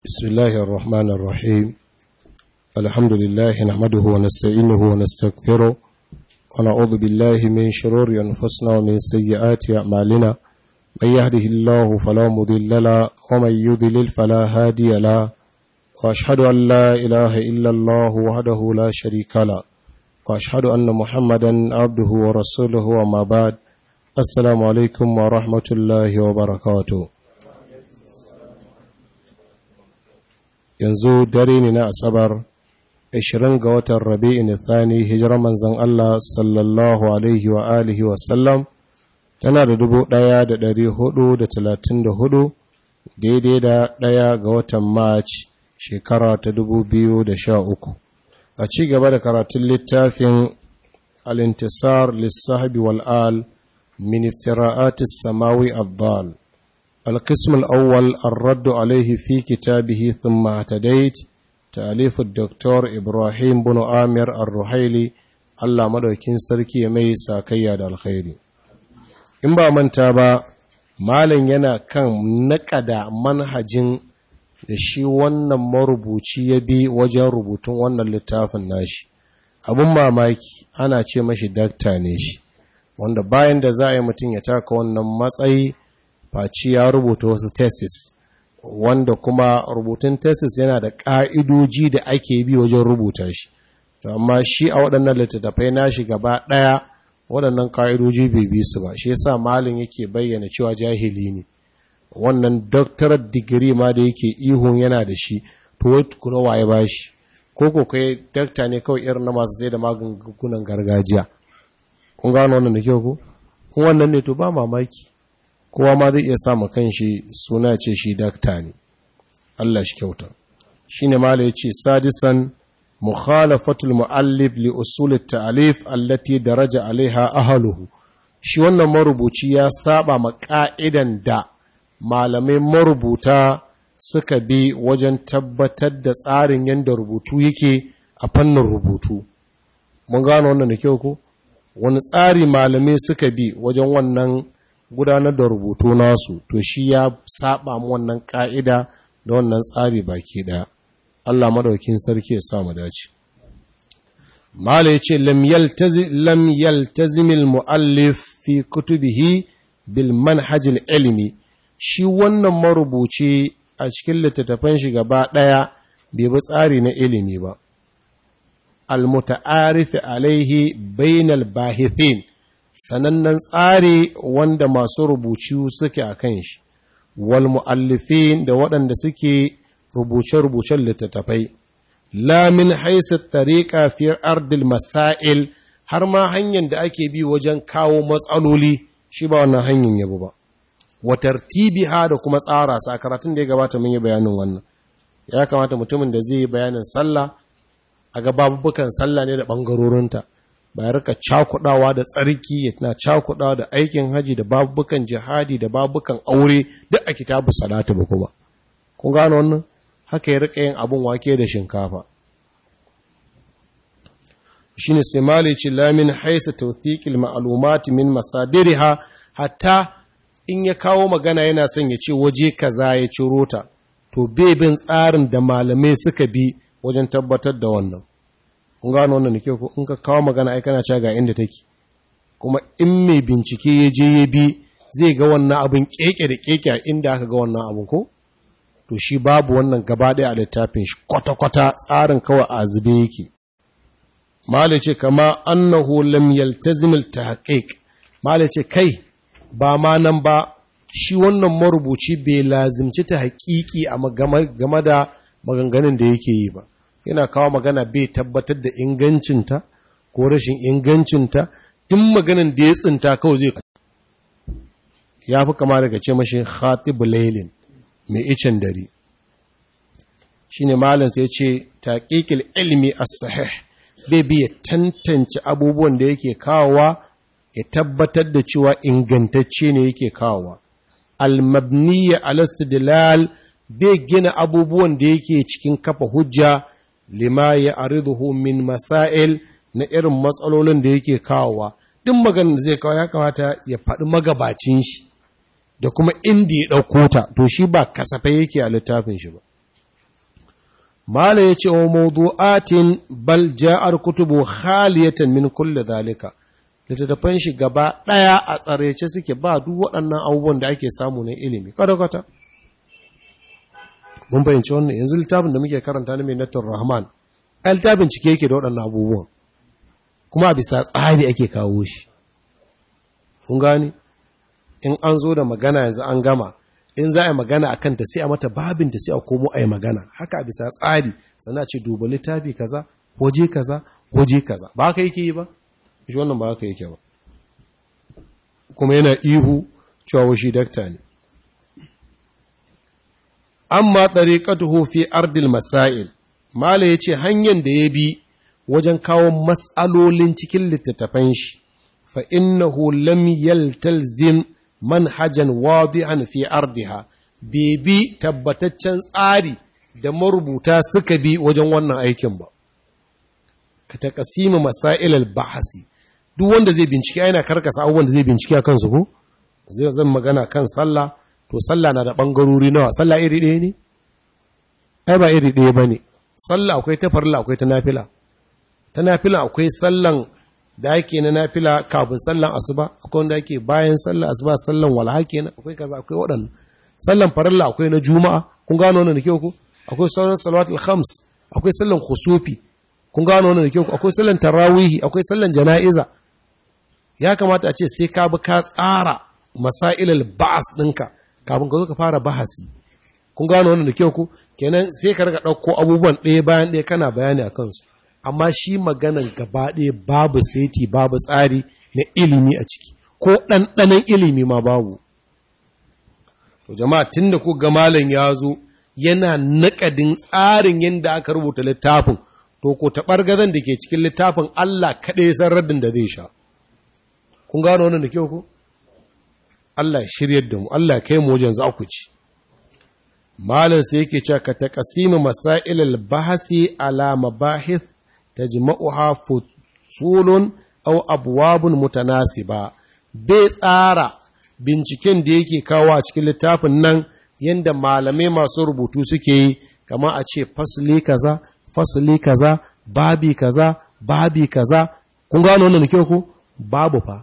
بسم الله الرحمن الرحيم الحمد لله نحمده ونستعينه ونستغفره ونعوذ بالله من شرور أنفسنا ومن سيئات أعمالنا من يهده الله فلا مضل له ومن يضلل فلا هادي له وأشهد أن لا إله إلا الله وحده لا شريك له وأشهد أن محمدا عبده ورسوله وما بعد السلام عليكم ورحمة الله وبركاته yanzu dare ne na asabar 20 ga watan rabi'in thani hijirar manzon Allah sallallahu alaihi wa alihi wa sallam tana da dubu ɗaya da ɗari hudu da talatin da hudu daidai da ɗaya ga watan march shekara ta dubu biyu da sha uku a ci gaba da karatun littafin alintisar lissahabi wal'al min iftira'atis samawi abdal القسم الأول الرد عليه في كتابه ثم اعتديت تأليف الدكتور إبراهيم بن آمر الرحيلي الله مدوكين سركي مي ساكيا دا الخير in ba manta ba malin yana kan naƙada manhajin da shi wannan marubuci ya bi wajen rubutun wannan littafin nashi abin mamaki ana ce mashi dakta ne shi wanda bayan da za a yi mutum ya taka wannan matsayi faci ya rubuta wasu tesis wanda kuma rubutun tesis yana da ƙa'idoji da ake bi wajen rubuta shi to amma shi a waɗannan littattafai nashi gaba ɗaya waɗannan ƙa'idoji bai bi su ba shi yasa malin yake bayyana cewa jahili ne wannan doctorate degree ma da yake ihun yana da shi to wai kuna waye ba shi ko ko kai dakta ne kawai irin na masu sai da magungunan gargajiya kun gano wannan da kyau ko kun wannan ne to ba mamaki kowa ma zai iya samu kanshi suna ce shi dakta ne Allah shi kyauta shine mala yace sadisan mukhalafatul muallif li usul at-ta'lif allati daraja alaiha ahluhu shi wannan marubuci ya saba ma ka'idan da malamai marubuta suka bi wajen tabbatar da tsarin yadda rubutu yake a fannin rubutu mun gano wannan da kyau ko wani tsari malamai suka bi wajen wannan gudanar da rubutu nasu to shi ya saba mu wannan ka'ida da wannan tsari baki daya Allah madaukin sarki ya sa mu dace mala yace lam yaltazi lam yaltazim al muallif fi kutubihi bil manhaj al ilmi shi wannan marubuci a cikin littattafan shi gaba daya bai bi tsari na ilimi ba al muta'arif alaihi bainal bahithin sanannen tsari wanda masu rubuci suke a kan shi, wal mu'allifin da waɗanda suke rubuce-rubucen littattafai, lamin haisa tariƙa fiyar ardil masail har ma hanyar da ake bi wajen kawo matsaloli shi ba wannan hanyar yabo ba. Watar ha da kuma tsara sa karatun da ya gabata mun yi bayanin wannan. Ya kamata mutumin da zai yi bayanin sallah, a ga babubukan sallah ne da ɓangarorinta. ba ya rika cakudawa da tsarki ya na cakudawa da aikin haji da babukan jihadi da babukan aure duk a kitabu salatu ba kuma kun gano wannan haka ya rika yin abun wake da shinkafa shine sai malici lamin haisa tawthiqil ma'lumat min masadiriha hatta in ya kawo magana yana son ya ce waje kaza ya ciro ta to bai bin tsarin da malamai suka bi wajen tabbatar da wannan kun gano wannan da kyau in ka kawo magana ai kana cewa ga inda take kuma in mai bincike ya je ya bi zai ga wannan abin keke da keke a inda aka ga wannan abin ko to shi babu wannan gaba ɗaya a littafin shi kwata-kwata tsarin kawai a zube yake malice kama annahu lam yaltazim al-tahqiq malice kai ba ma nan ba shi wannan marubuci bai lazimci ta haƙiƙi a game da maganganun da yake yi ba yana kawo magana bai tabbatar da ingancinta ko rashin ingancinta in maganin da ya tsinta kawai zai ya fi kama daga ce mashi khatibu lailin mai icen dare shi ne malin sai ce taƙiƙil ilmi as-sahih bai biya tantance abubuwan da yake kawowa ya tabbatar da cewa ingantacce ne yake kawowa al-mabniyya al-istidlal bai gina abubuwan da yake cikin kafa hujja lima ya ariduhu min masail na irin matsalolin da yake kawowa duk maganin da zai kawo ya kamata ya faɗi magabacin shi da kuma inda ya ɗauko ta to shi ba kasafai yake a littafin shi ba mala ya ce wa mawdu'atin bal ja'ar kutubu khaliyatan min kulli zalika littattafan shi gaba ɗaya a tsarece suke ba duk waɗannan abubuwan da ake samu na ilimi kwata-kwata mun fahimci wannan yanzu littafin da muke karanta na mai nattar rahman a littafin cike yake da waɗannan abubuwan kuma a bisa tsari ake kawo shi kun gani in an zo da magana yanzu an gama in za a yi magana a kanta sai a mata babinta sai a komo a yi magana haka a bisa tsari sana ce duba littafi kaza waje kaza waje kaza ba haka yake yi ba shi wannan ba haka yake ba kuma yana ihu cewa shi dakta ne amma tariqatuhu fi ardil masail mala yace hanyar da ya bi wajen kawo matsalolin cikin littattafan shi fa innahu lam yaltalzim manhajan wadihan fi ardiha bi tabbataccen tsari da marubuta suka bi wajen wannan aikin ba ka taqsima masail al-bahsi duk wanda zai bincike yana karkasa abubuwan da zai bincike a kansu ko zai zan magana kan sallah to sallah na da bangarori nawa sallah iri ɗaya ne ai ba iri ɗaya bane sallah akwai ta farilla akwai ta nafila ta nafila akwai sallan da ake na nafila kafin sallan asuba akwai wanda ake bayan sallan asuba sallan walha kenan akwai kaza akwai waɗannan sallan farilla akwai na juma'a kun gano wannan da kyau ku akwai sauran salawatul khams akwai sallan khusufi kun gano wannan da kyau ku akwai sallan tarawihi akwai sallan jana'iza ya kamata a ce sai ka bi ka tsara masailal ba'as ɗinka kafin ka zo ka fara bahasi kun gano wannan da kyau ku kenan sai ka rika ɗauko abubuwan ɗaya bayan ɗaya kana bayani a kansu amma shi maganan gaba ɗaya babu saiti babu tsari na ilimi a ciki ko ɗanɗanon ilimi ma babu to jama'a tun da ku ga malam ya zo yana naƙadin tsarin yadda aka rubuta littafin to ko taɓargazan da ke cikin littafin Allah kaɗai san raddin da zai sha kun gano wannan da kyau ku Allah shiryar da mu Allah kai mu wajen za ku ci malam sai yake cewa ka taqsimu masail al-bahsi ala mabahith tajma'uha fusulun aw abwabun mutanasiba bai tsara binciken da yake kawo a cikin littafin nan yanda malamai masu rubutu suke yi kamar a ce fasli kaza fasli kaza babi kaza babi kaza kun gano wannan da kyau ku babu fa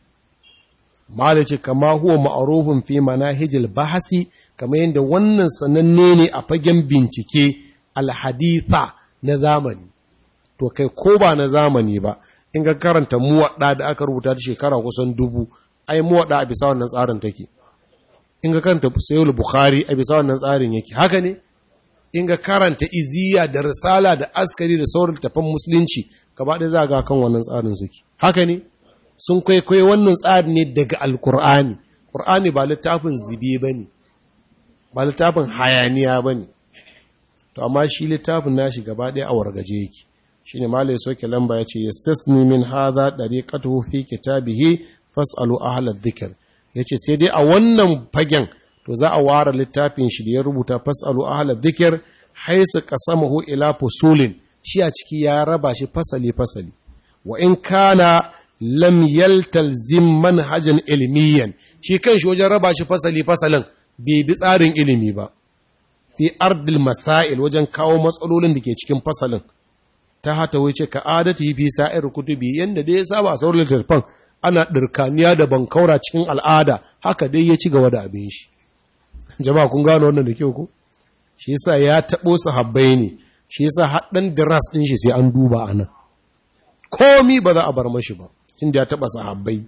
malaci kama huwa ma'arufin fi manahijil bahasi kamar yadda wannan sananne ne a fagen bincike alhaditha na zamani to kai ko ba na zamani ba in ga karanta muwaɗa da aka rubuta ta shekara kusan dubu ai muwaɗa a bisa wannan tsarin take in ga karanta sayul bukhari a bisa wannan tsarin yake haka ne in ga karanta iziya da risala da askari da sauran tafan musulunci gaba ɗaya za ga kan wannan tsarin suke haka ne sun kwaikwayo wannan tsari ne daga alkur'ani ƙur'ani ba littafin zibe ba ne ba littafin hayaniya ba ne to amma shi littafin nashi gaba ɗaya a wargaje yake shi ne malai soke lamba ya ce yastasni min hadha dariqatuhu fi kitabihi fas'alu ahla dhikr yace sai dai a wannan fagen to za a ware littafin shi da ya rubuta fas'alu ahla dhikr haisu qasamahu ila fusulin shi a ciki ya raba shi fasali fasali wa in kana lam yaltalzim manhajan ilmiyan shi kanshi wajen raba shi fasali fasalin bai bi tsarin ilimi ba fi ardil masail wajen kawo matsalolin da ke cikin fasalin ta hata wuce ka adati fi sa'ir kutubi yanda dai ya saba a sauran littattafan ana dirkaniya da bankaura cikin al'ada haka dai ya ci gaba da abin shi jama'a kun gano wannan da kyau ko shi yasa ya tabo sahabbai ne shi yasa haddan diras din shi sai an duba anan komi ba za a bar mashi ba inda ya taɓa sahabbai.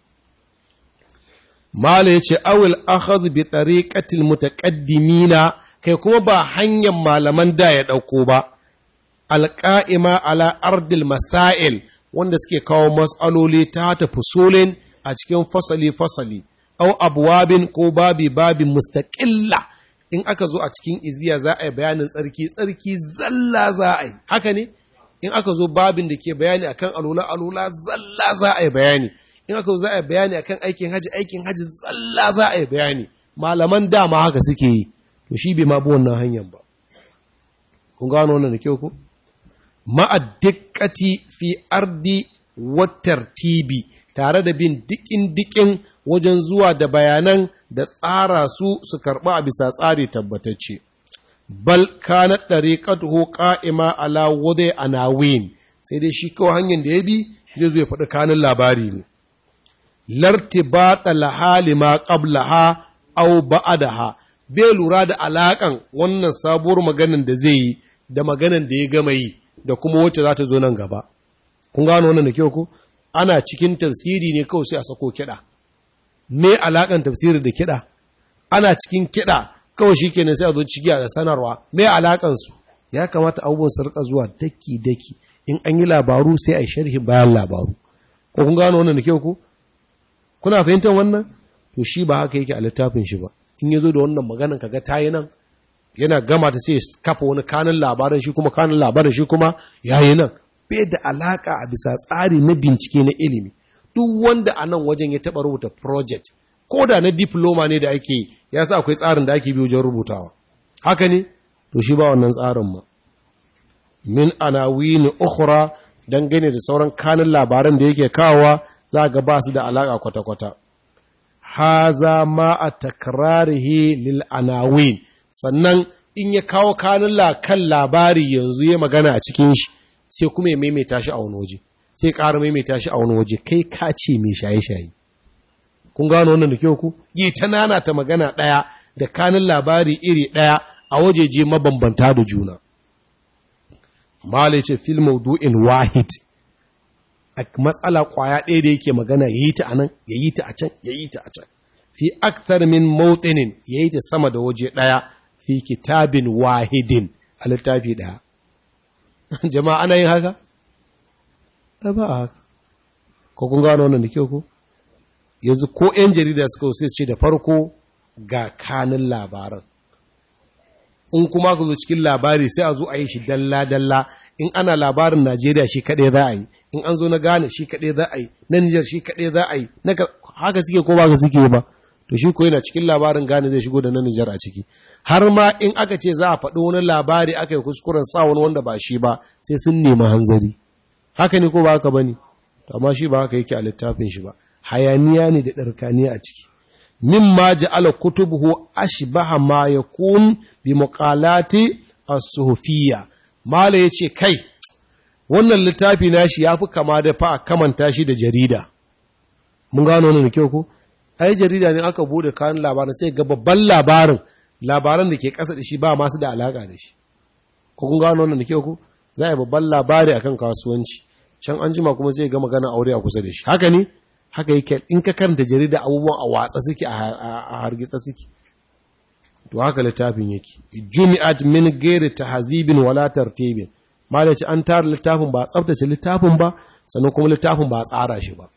Mala ya ce, Awil akhadhu bi tariqatil mutaqaddimina kai kuma ba hanyar malaman da ya ɗauko ba, alƙa'ima ala ardil masail wanda suke kawo matsaloli ta ta fusolin a cikin fasali-fasali, au abuwabin ko babi-babin mustaƙilla in aka zo a cikin iziya za a yi bayanin tsarki, tsarki zalla za a yi, haka ne? in aka zo babin da ke bayani akan alula alula zalla za a yi bayani in aka zo za a yi bayani akan aikin haji aikin haji zalla za a yi bayani malaman dama haka suke yi to shi bai ma bi wannan hanyar ba kun gano wannan da kyau ko ma'addiqati fi ardi wattartibi tare da bin dikin dikin wajen zuwa da bayanan da tsara su su karɓa a bisa tsari tabbatacce bal kana dariqatuhu qa'ima ala wudi anawin sai dai shi kawai hanyar da ya bi zai zo ya faɗi kanin labari ne lartibata laha lima qablaha aw ba'daha bai lura da alakan wannan sabuwar maganan da zai yi da maganan da ya gama yi da kuma wacce za ta zo nan gaba kun gano wannan da kyau ko ana cikin tafsiri ne kawai sai a sako kiɗa me alakan tafsiri da kiɗa ana cikin kiɗa kawai shi kenan sai a zo cigiya da sanarwa me alakan su ya kamata abubuwan su rika zuwa daki daki in an yi labaru sai a yi sharhi bayan labaru ko kun gano wannan da kyau ko kuna fahimtar wannan to shi ba haka yake a littafin shi ba in ya zo da wannan maganan kaga tayi nan yana gama ta sai kafa wani kanin labarin shi kuma kanin labarin shi kuma yayi nan bai da alaka a bisa tsari na bincike na ilimi duk wanda a nan wajen ya taba rubuta project ko da na diploma ne da ake ya sa akwai tsarin da ake bi wajen rubutawa haka ne to shi ba wannan tsarin ma min anawini ukhra dangane da sauran kanin labaran da yake kawowa za ga ba su da alaka kwata-kwata haza ma a takrarihi lil anawin sannan in ya kawo kanin kan labari yanzu ya magana a cikin shi sai kuma ya maimaita shi a wani waje sai ƙara maimaita shi a wani waje kai ka ce mai shaye-shaye kun gano wannan da kyau ku yi ta nana ta magana ɗaya da kanin labari iri ɗaya a wajeje mabambanta da juna mala ce fil maudu'in wahid a matsala kwaya ɗaya da yake magana ya yi ta a nan ya yi ta a can ya yi ta a can fi akthar min mawtinin ya yi ta sama da waje ɗaya fi kitabin wahidin a littafi ɗaya jama'a ana yin haka? ba a haka ko kun gano wannan da kyau ko yanzu ko 'yan jarida suka sai ce da farko ga kanin labaran in kuma ka zo cikin labari sai a zo a yi shi dalla-dalla in ana labarin najeriya shi kaɗai za a yi in an zo na gane shi kaɗai za a yi na nijar shi kaɗai za a yi haka suke ko ba ka suke ba to shi ko yana cikin labarin gane zai shigo da na nijar a ciki har ma in aka ce za a faɗi wani labari aka yi kuskuren sa wani wanda ba shi ba sai sun nemi hanzari haka ne ko ba haka ba ne amma shi ba haka yake a littafin shi ba hayaniya ne da ɗarkaniya a ciki mimma ja'ala kutubuhu ashbaha ma yakun bi muqalati as-suhufiyya mala yace kai wannan littafi nashi yafi kama da fa kamanta shi da jarida mun gano wannan da kyau ko ai jarida ne aka bude kan labarin sai ga babban labarin labaran da ke kasa da shi ba masu da alaka da shi ko kun gano wannan da kyau ko za a babban labari akan kasuwanci can an jima kuma sai ga magana aure a kusa da shi haka ne haka yake in ka karanta jarida abubuwan a watsa suke a hargitsa suke to haka littafin yake jumi'at min ghairi tahzibin wala tartibin malaci an tara littafin ba tsaftace littafin ba sannan kuma littafin ba tsara shi ba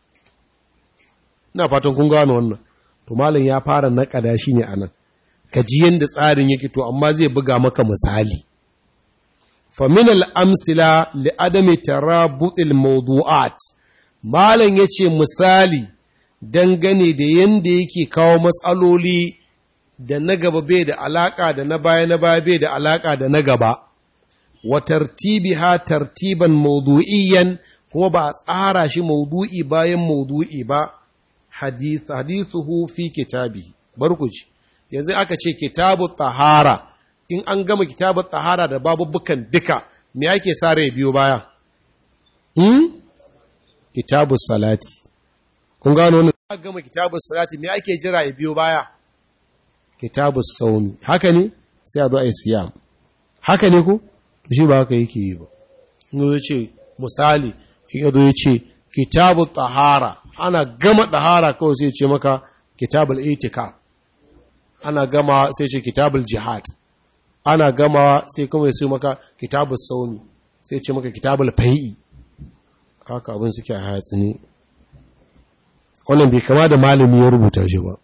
ina fatan kun gano wannan to malam ya fara nakada shi ne anan ka ji yanda tsarin yake to amma zai buga maka misali fa min al-amsila li adami tarabut al-mawdu'at Malam ya ce misali dangane da yadda yake kawo matsaloli da na gaba bai da alaƙa da na baya na baya bai da alaƙa da na gaba, wa tartibi ha tartiban maudu'iyan kuma ba a tsara shi maudu'i bayan maudu'i ba, hadithuhu fi kitabi. Barkuci, yanzu aka ce kitabu tahara, in an gama kitabu tahara da babubukan duka, me ake sa rai biyo baya? Hmm? kitabu salati kun gano ne aka gama kitabu salati me ake jira ya biyo baya kitabu saumi haka ne sai a zo a yi siyam haka ne ko shi ba haka yake yi ba in zo ce misali in ya zo ya ce kitabu tahara ana gama tahara kawai sai ce maka kitabul itika ana gama sai ce kitabul jihad ana gama sai kuma ya ce maka kitabul saumi sai ce maka kitabul fai'i haka abin suke a hatsi ne wannan bai kama da malami ya rubuta shi ba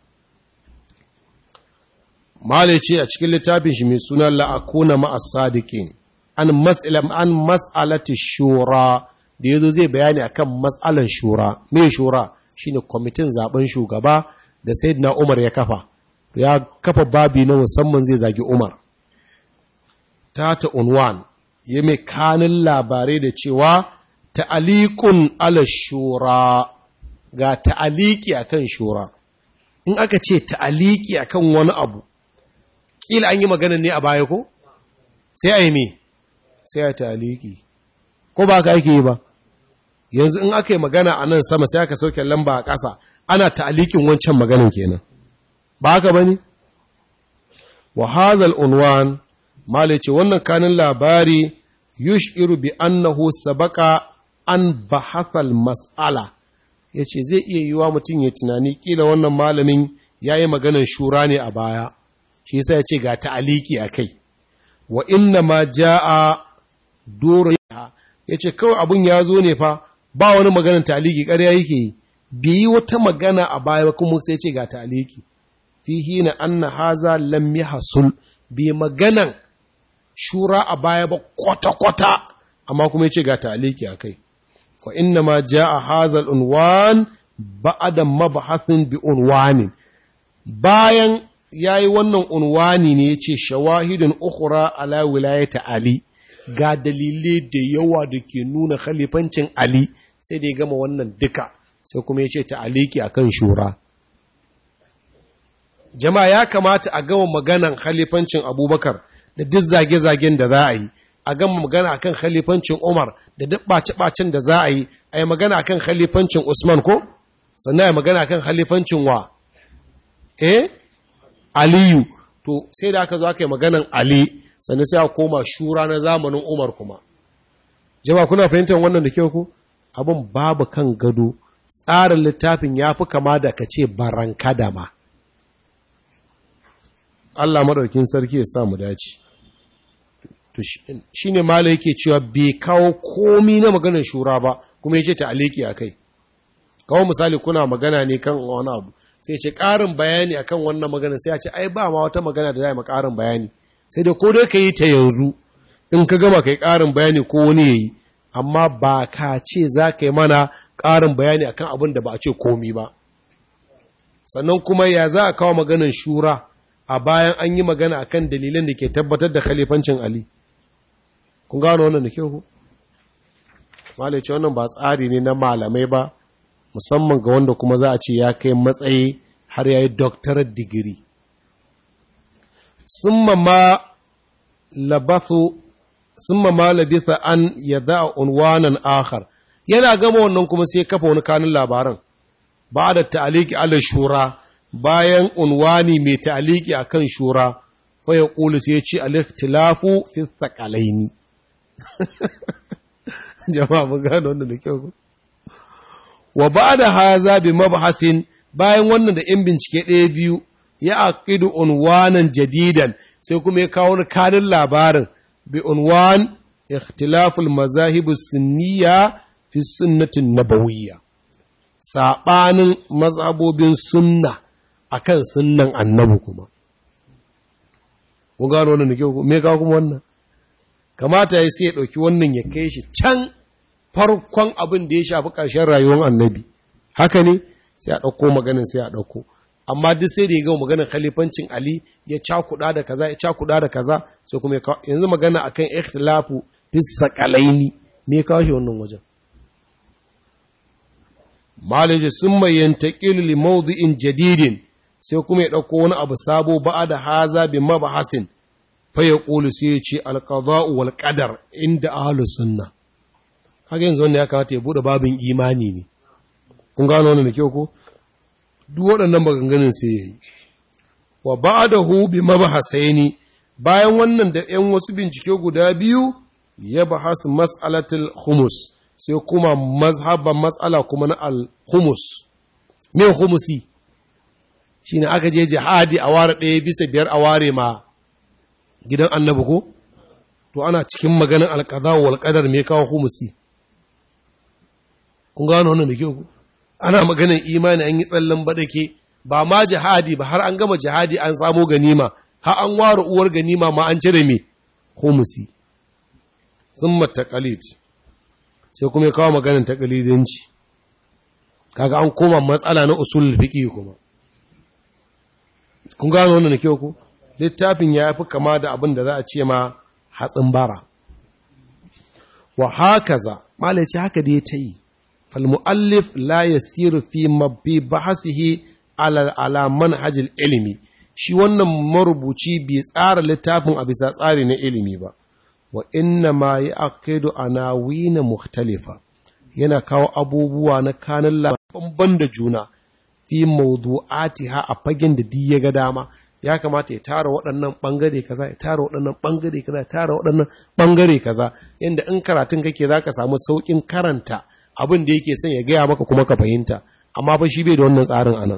malai ce a cikin littafin shi mai suna la'akuna ma'as sadiqin an mas'alam an mas'alati shura da yazo zai bayani akan mas'alan shura me shura shine kwamitin zaben shugaba da sayyidina Umar ya kafa ya kafa babi na musamman zai zagi Umar tata unwan ya mai kanin labarai da cewa ta'alikun ala shura ga ta'aliki akan shura in aka ce ta'aliki akan wani abu kila an yi magana ne a baya ko sai a yi me sai a taliki ko ba ka ake yi ba yanzu in aka yi magana a nan sama sai aka sauke lamba a ƙasa ana ta'alikin wancan maganin kenan ba haka ba ne wa hazal unwan mala ce wannan kanin labari yushiru bi annahu sabaka an bahathal mas'ala yace zai iya yiwa mutum ya tunani kila wannan malamin yayi maganar shura ne a baya shi yasa yace ga ta'aliki akai wa inna ma jaa duru yace kawai abun ya zo ne fa ba wani maganar ta'aliki ƙarya yake yi bai yi wata magana a baya ba kuma sai ce ga ta'aliki fihi na anna haza lam yahsul bi maganan shura a baya ba kwata-kwata amma kuma yace ga ta'aliki akai wa inna ma jaa haza al-unwan ba'da mabhathin bi unwanin bayan yayi wannan unwani ne yace shawahidun ukhra ala wilayati ali ga dalilai da yawa da ke nuna khalifancin ali sai da ya gama wannan duka sai kuma ya ce ta'aliki a kan shura. Jama'a ya kamata a gama maganan khalifancin abubakar da duk zage-zagen da za a yi, a gama magana a kan khalifancin Umar da duk ɓace-ɓacen da za a yi, a yi magana a kan khalifancin Usman ko? Sannan a magana a kan khalifancin wa? Eh? Aliyu. To, sai da aka zo aka yi maganan Ali, sannan sai a koma shura na zamanin Umar kuma. Jama'a kuna fahimtar wannan da kyau ku? Abin babu kan gado. tsarin littafin ya fi kama da ka ce baranka da ma. Allah maɗaukin sarki ya sa mu dace. Shi ne mala yake cewa bai kawo komi na maganar shura ba, kuma ya ce ta aliki a kai. Kawo misali kuna magana ne kan wani abu, sai ce ƙarin bayani akan wannan magana sai ya ce, ai ba ma wata magana da za ma ƙarin bayani. Sai da ko dai ka yi ta yanzu, in ka gama ka yi ƙarin bayani ko wani ya yi, amma ba ka ce za ka yi mana ƙarin bayani akan abin da ba a ce komi ba sannan kuma ya za a kawo maganin shura a bayan an yi magana akan dalilan da ke tabbatar da khalifancin Ali kun gano wannan da kyau ku malice wannan ba tsari ne na malamai ba musamman ga wanda kuma za a ce ya kai matsayi har ya yi doctorate digiri summa ma labathu summa ma labitha an yada unwanan akhar yana gama wannan kuma sai kafa wani kanin labaran ba da ta'aliki ala shura bayan unwani mai ta'aliki akan shura fa ya qulu sai ya ce al-ikhtilafu fi thaqalaini jama'a mun gano wannan da kyau wa ba'da haza bi mabhasin bayan wannan da in bincike ɗaya biyu ya aqidu unwanan jadidan sai kuma ya kawo wani kanin labarin bi unwan ikhtilaful mazahibus sunniya fi sunnatin nabawiyya saɓanin mazhabobin sunna akan sunnan annabi kuma kun gano wannan da kyau me kawo kuma wannan kamata ya sai ya ɗauki wannan ya kai shi can farkon abin da ya shafi ƙarshen rayuwar annabi haka ne sai a ɗauko maganin sai a ɗauko amma duk sai da ya gama maganin khalifancin ali ya cakuɗa da kaza ya cakuɗa da kaza sai kuma ya yanzu magana akan ikhtilafu bis saqalaini me ya kawo shi wannan wajen malaji sun mai yantaƙilu li mawdi'in jadidin sai kuma ya ɗauko wani abu sabo ba'a da haza bi mabahasin fa ya ƙulu sai ya ce alƙada'u wal ƙadar inda ahlus sunna haka yanzu wanda ya kamata ya buɗe babin imani ne kun gano wannan da kyau ko duk waɗannan maganganun sai ya yi wa ba'dahu bi mabahasaini bayan wannan da 'yan wasu bincike guda biyu ya bahasu mas'alatul humus sai kuma mazhaban matsala kuma na al-humus me humusi shine aka je jihadi a ware ɗaya bisa biyar a ware ma gidan annabi ko to ana cikin maganin alƙaza wal qadar me kawo humusi kun gano wannan da kyau ana maganin imani an yi tsallan badake ba ma jihadi ba har an gama jihadi an samo ganima har an ware uwar ganima ma an cire me humusi thumma taqalid sai kuma ya kawo maganin takalidanci kaga an koma matsala na usul fiqi kuma kun gano wannan kyau ko littafin ya fi kama da abin da za a ce ma hatsin bara wa hakaza malai ce haka da ya ta yi fal muallif la yasiru fi mabbi bahasihi ala ala manhajil ilimi shi wannan marubuci bai tsara littafin a bisa tsari na ilimi ba wa inna ma yaqidu anawina mukhtalifa yana kawo abubuwa na kanin labaran da juna fi mawdu'atiha a fagen da ya ga dama ya kamata ya tara waɗannan ɓangare kaza ya tara waɗannan ɓangare kaza ya tara waɗannan ɓangare kaza yadda in karatun kake za ka samu sauƙin karanta abin da yake son ya gaya maka kuma ka fahimta amma fa shi bai da wannan tsarin anan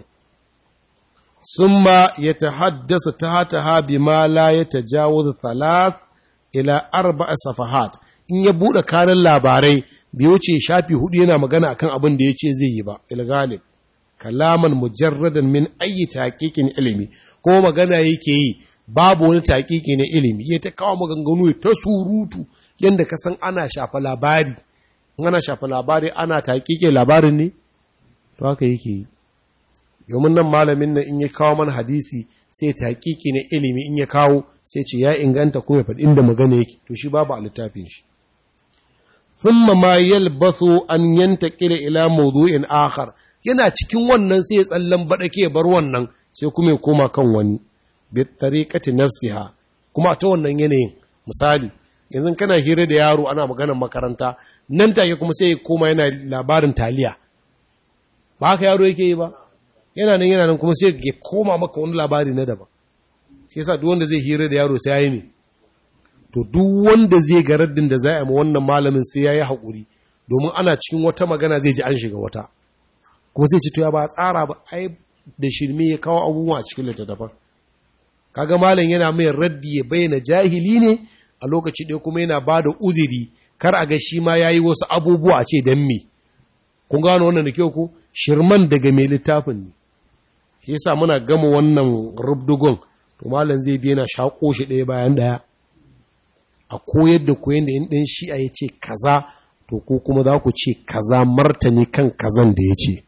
summa ya tahaddasa ta hata ha bi ma la ya tajawuz thalath ila arba'a safahat in ya buɗe kanin labarai bai wuce shafi hudu yana magana akan abin da ya ce zai yi ba ilgalib kalaman mujarradan min ayi taqiqin ilimi ko magana yake yi babu wani taqiqi na ilimi ya ta kawo maganganu ta surutu yanda ka san ana shafa labari ana shafa labari ana taqiqe labarin ne to haka yake yi domin nan malamin nan in ya kawo mana hadisi sai taqiqi na ilimi in ya kawo sai ce ya inganta kuma ya faɗi inda magana yake to shi babu a littafin shi thumma ma yalbathu an yantaqila ila mawdu'in akhar yana cikin wannan sai ya tsallan baɗake ya bar wannan sai kuma ya koma kan wani bi tariqati nafsiha kuma ta wannan yanayin misali yanzu kana hira da yaro ana maganar makaranta nan take kuma sai ya koma yana labarin taliya ba haka yaro yake yi ba yana nan yana nan kuma sai ya koma maka wani labari na daban shi yasa duk wanda zai hira da yaro sai ya yi me to duk wanda zai ga raddin da za a yi ma wannan malamin sai ya yi haƙuri domin ana cikin wata magana zai ji an shiga wata kuma sai ce to ya ba tsara ba ai da shirme ya kawo abubuwa a cikin littattafan kaga malam yana mai raddi ya bayyana jahili ne a lokaci ɗaya kuma yana ba da uziri kar a ga shi ma ya yi wasu abubuwa a ce don me kun gano wannan da kyau ko shirman daga mai littafin ne shi yasa muna gama wannan rubdugon to malam zai biya na shaƙo shi ɗaya bayan ɗaya a koyar da koyon da in ɗan shi'a ya ce kaza to ko kuma za ku ce kaza martani kan kazan da ya ce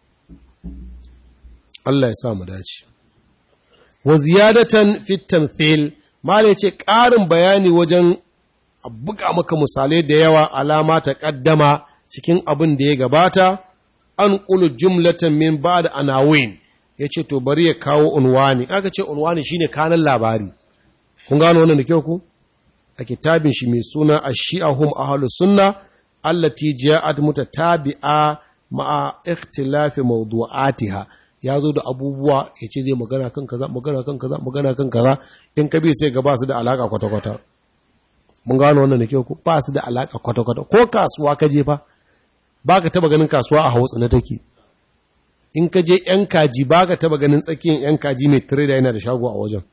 Allah ya sa mu dace wa ziyadatan fit tamthil mala yace ƙarin bayani wajen buga maka misalai da yawa alama ta kaddama cikin abin da ya gabata an qulu jumlatan min ba'd anawin yace to bari ya kawo unwani aka ce unwani shine kanan labari kun gano wannan da kyau ku a kitabin shi mai suna ash-shi'ahum ahlus sunna allati ja'at mutatabi'a ma'a ikhtilafi mawdu'atiha ya zo da abubuwa ya ce zai magana kan kaza magana kan kaza magana kan kaza in ka bi sai ga ba su da alaka kwata-kwata mun gano wannan da kyau ko ba su da alaka kwata-kwata ko kasuwa ka je fa ba ka taba ganin kasuwa a hausa na take in ka je yan kaji ba ka taba ganin tsakiyar yan kaji mai trader yana da shago a wajen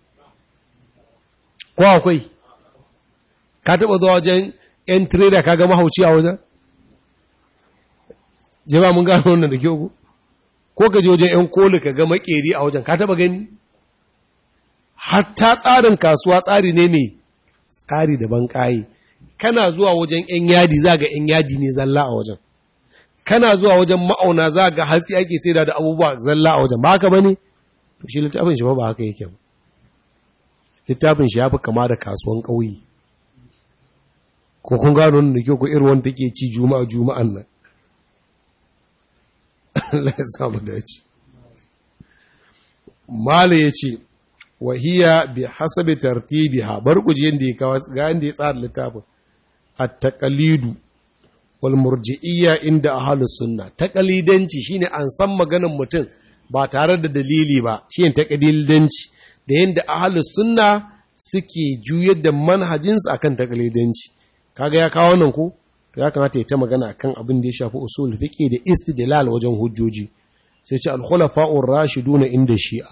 ko akwai ka taba zuwa wajen yan trader ka ga mahauci a wajen jama mun gano wannan da kyau ko ko ka je wajen ‘yan koli ka ga makeri a wajen ka taba gani hatta tsarin kasuwa tsari ne mai tsari daban kayi kana zuwa wajen ‘yan yadi za ga ‘yan yadi ne zalla a wajen kana zuwa wajen ma'auna za ga hatsi ake sai da abubuwa zalla a wajen ba haka ba ne to shi littafin shi ba ba haka yake ba littafin shi ya fi kama da kasuwan ƙauye ko kun gano da kyau ko irin wanda take ci juma'a juma'an nan Allah ya samu dace. Mala ya ce, wahiya bi hasabi tartibiha bar ku je inda ya kawo ga inda ya tsara littafin at-taqalidu wal murji'iyya inda ahlus sunna taqalidanci shine an san maganar mutum ba tare da dalili ba shine taqalidanci da yanda ahlus sunna suke juyar da manhajinsu akan taqalidanci kaga ya kawo nan ko to ya kamata ya ta magana kan abin da ya shafi usul fiqi da istidlal wajen hujjoji sai ce al-khulafa'ur rashiduna inda shi'a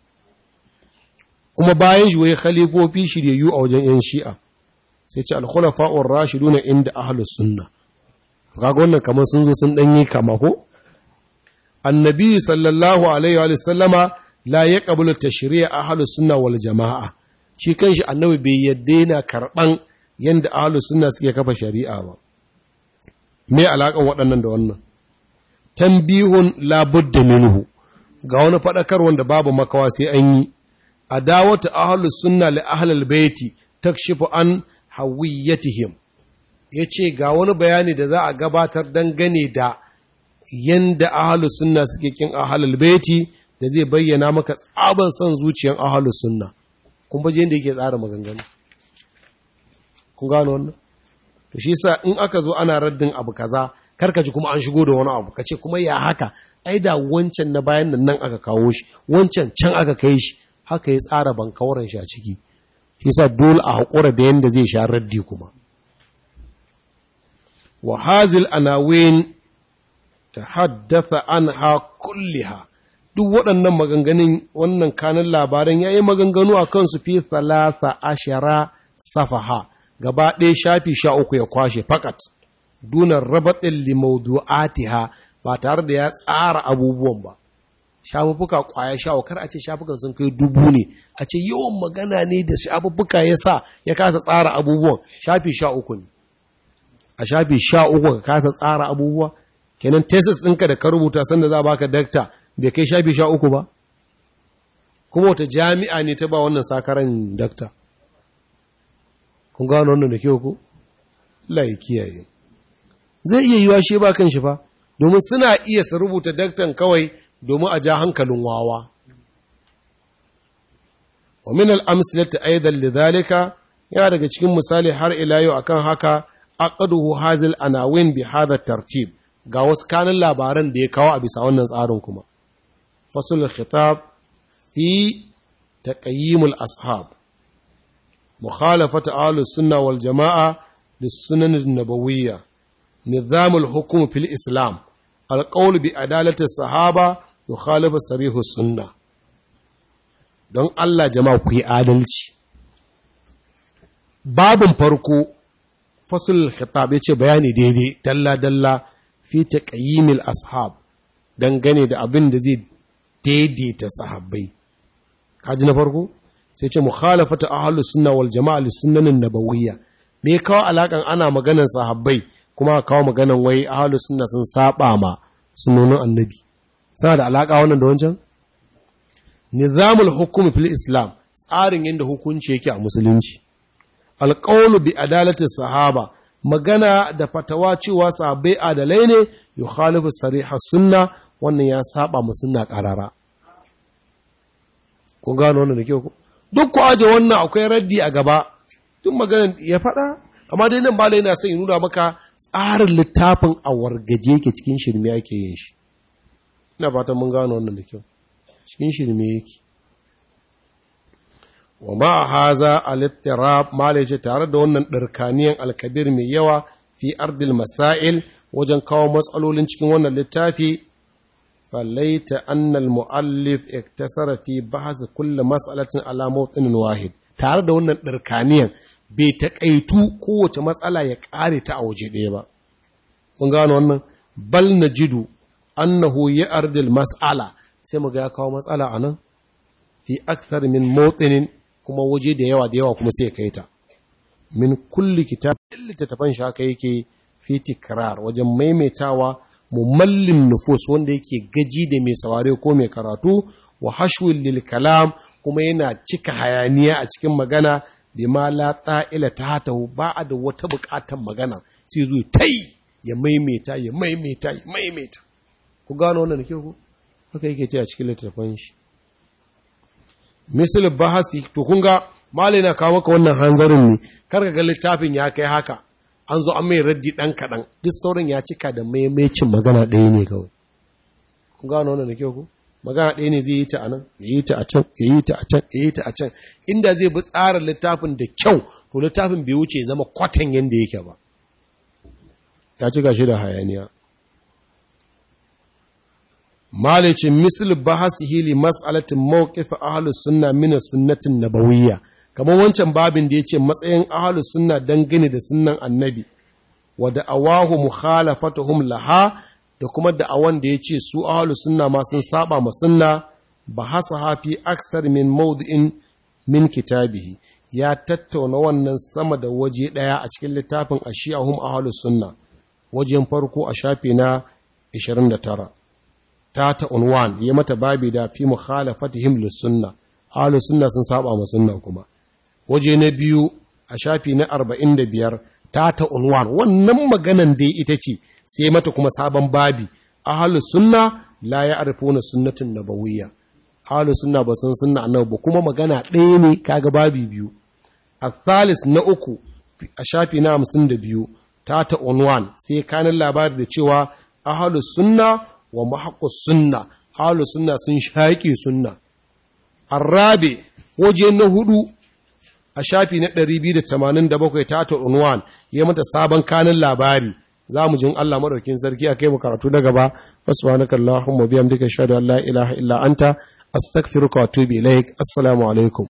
kuma bayan shi wai khalifofi shiryayyu a wajen yan shi'a sai ce al-khulafa'ur rashiduna inda ahlus sunna kaga wannan kamar sun zo sun danyi kama ko annabi sallallahu alaihi wa sallama la yaqbalu tashri'a ahlus sunna wal jama'a shi kanshi annabi bai yadda yana karban yanda ahlus sunna suke kafa shari'a ba me alaƙan waɗannan da wannan tambihun labudda minhu ga wani faɗakar wanda babu makawa sai an yi adawatu ahlus sunna li ahlil baiti takshifu an hawiyatihim yace ga wani bayani da za a gabatar dangane da yanda ahlus sunna suke kin ahlul baiti da zai bayyana maka tsaban son zuciyan ahlus sunna kun baje yanda yake tsara maganganu kun gano wannan to shi sa in aka zo ana raddin abu kaza karka ji kuma an shigo da wani abu kace kuma ya haka ai da wancan na bayan nan nan aka kawo shi wancan can aka kai shi haka ya tsara bankawaran shi a ciki shi sa dole a haƙura da yanda zai sha raddi kuma wa hazil anawin tahaddatha anha kulliha duk waɗannan maganganun wannan kanin labaran ya yi maganganu a kansu fi thalatha ashara safaha gaba ɗaya shafi sha uku ya kwashe fakat dunar rabatin limaudu'atiha ba tare da ya tsara abubuwan ba shafuffuka kwaya sha kar a ce shafukan sun kai dubu ne a ce yawan magana ne da shafuffuka ya sa ya kasa tsara abubuwan shafi sha uku ne a shafi sha uku ka kasa tsara abubuwa kenan tesis ɗinka da ka rubuta sanda za baka dakta bai kai shafi sha uku ba kuma wata jami'a ne ta ba wannan sakaran dakta kun gano wannan da kyau ko Allah ya kiyaye zai iya yiwa shi ba kan shi fa domin suna iya su rubuta daktan kawai domin a ja hankalin wawa wa min al-amsalati aidan lidhalika yana daga cikin misali har ila yau akan haka aqaduhu hazil anawin bi hadha tartib ga wasu kanin labaran da ya kawo a bisa wannan tsarin kuma fasul khitab fi taqayyimul ashab mukhalafat ahlus sunna wal jamaa lis sunan an-nabawiyya nizam al-hukm fil islam al-qawl bi adalati sahaba yukhalifu sarih sunna don Allah jama'a ku yi adalci babin farko fasul khitab yace bayani daidai dalla dalla fi taqayyimil ashab dangane da abin da zai daidaita sahabbai kaji na farko sai ce mukhalafata ahlus sunna wal jama'a lis sunnanin nabawiyya me kawo alakan ana maganan sahabbai kuma kawo maganan wai ahlus sunna sun saba ma sunnonin annabi sana da alaka wannan da wancan nizamul hukumi fil islam tsarin yadda hukunci yake a musulunci alqawlu bi adalati sahaba magana da fatawa cewa sahabbai adalai ne yukhalifu sariha sunna wannan ya saba mu sunna karara kun gano wannan da kyau duk ku aje wannan akwai raddi a gaba duk maganar ya faɗa amma dai nan malai yana son ya nuna maka tsarin littafin a wargaje yake cikin shirme ake yin shi ina fatan mun gano wannan da kyau cikin shirme yake wa ma haza al-ittirab malai ce tare da wannan dirkaniyan alkabir mai yawa fi ardil masail wajen kawo matsalolin cikin wannan littafi falaita annal muallif iktasara fi bahth kulli mas'alatin ala mawtin wahid tare da wannan dirkaniyan bai taƙaitu kowace matsala ya ƙare ta a waje ɗaya ba mun gano wannan bal najidu annahu ya ardil mas'ala sai mu ga ya kawo matsala a nan fi akthar min mawtinin kuma waje da yawa da yawa kuma sai kai ta min kulli kitab littattafan shi haka yake fi tikrar wajen maimaitawa mumallin nufus wanda yake gaji da mai saware ko mai karatu wa hashwil lil kalam kuma yana cika hayaniya a cikin magana bima la ta'ila ta tahu ba a da wata bukatan magana sai zo tai ya maimaita ya maimaita ya maimaita ku gano wannan da ku haka yake ce a cikin littafin shi misal bahasi to kun ga malai na kawo maka wannan hanzarin ne kar ka ga littafin ya kai haka an zo an mai raddi dan kadan duk sauran ya cika da maimaicin magana ɗaya ne kawai kun gano wannan da ku magana ɗaya ne zai yi ta a nan ya yi ta a can ya yi ta a can ya yi ta a can inda zai bi tsarin littafin da kyau to littafin bai wuce zama kwatan yadda yake ba ya cika shi da hayaniya malicin misal bahasihi li mas'alatin mawqif ahlus sunna min sunnatin nabawiyya kamar wancan babin da yace matsayin ahlus sunna dangane da sunnan annabi wa da'awahu mukhalafatuhum laha da kuma da'awan da ya ce su ahalu sunna ma sun saba ma sunna ba hasa hafi aksar min maudu'in min kitabihi ya tattauna wannan sama da waje ɗaya a cikin littafin a shi'ahum ahalu sunna wajen farko a shafi na 29 ta ta unwan ya mata babi da fi mukhalafatihim lis sunna ahalu sunna sun saba ma sunna kuma waje na biyu a shafi na 45 ta ta unwan wannan maganan dai ita ce sai mata kuma sabon babi ahlu sunna la ya'rifuna sunnatin nabawiyya ahlu sunna ba sun sunna annabi ba kuma magana ɗaya ne kaga babi biyu athalis na uku a shafi na hamsin da biyu ta ta unwan sai kanin labari da cewa ahalus sunna wa mahaƙus sunna ahalus sunna sun shaƙi sunna arrabe waje na hudu a shafi na 287 ta ta unwan ya mata sabon kanin labari za mu jin Allah maɗaukin sarki a kai mu karatu na gaba subhanaka allahumma biyamdika ashhadu an la ilaha illa anta astaghfiruka wa atubu ilaik assalamu alaikum